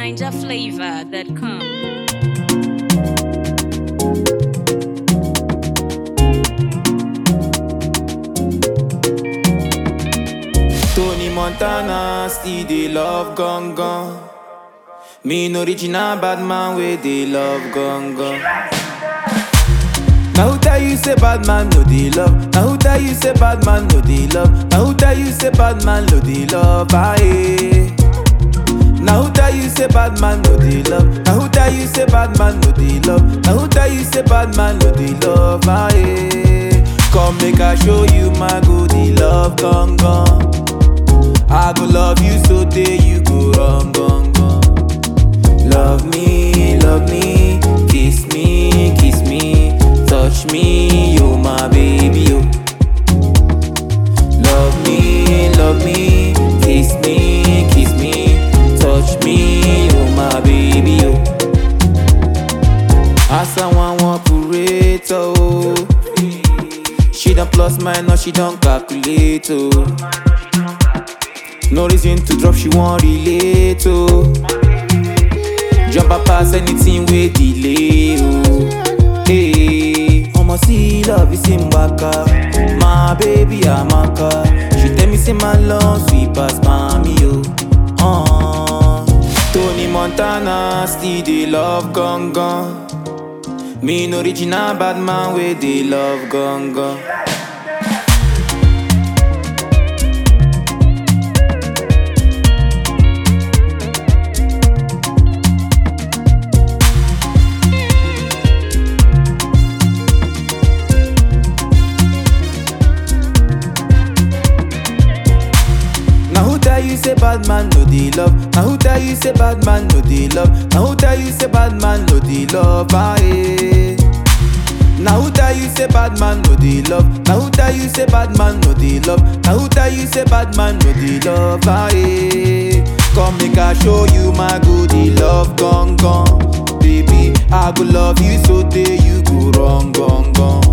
NinjaFlavor.com. Tony Montana still dey love gong gong. Me no original bad man wey dey love gong gong. Now who tell you say bad man no dey love? Now who tell you say bad man no dey love? Now who tell you say bad man no dey love? Aye. Now who tell you say bad man no dey love? Now who tell you say bad man no dey love? Now who tell you say bad man no dey love? Aye. Come make I show you my goodie love gong gong. I go love you so day you go wrong gong gong. Love me, love me, kiss me, kiss me, touch me, you my baby, you. Love me, love me, kiss me, kiss me, touch me, you my baby, you. As I want one operator, oh. She done plus minus, she done calculate, oh. No reason to drop, she won't relate, oh. Jump up past anything we delay, oh. Hey, I'ma see love is in Baka. My baby, Amaka. She tell me, say my love sweet past mommy, oh. Uh. Tony Montana still dey love gong gong. Me no original bad man wey dey love gong gong. Now who tell you say bad man no dey love? Now who tell you say bad man no dey love? Now who tell you say bad man no dey love? Aye. Now who tell you say bad man no dey love? Now who tell you say bad man no dey love? Now who tell you say bad man no dey love? Aye. Come make I show you my goodie love gone gone. Baby, I go love you so day you go wrong gone gone.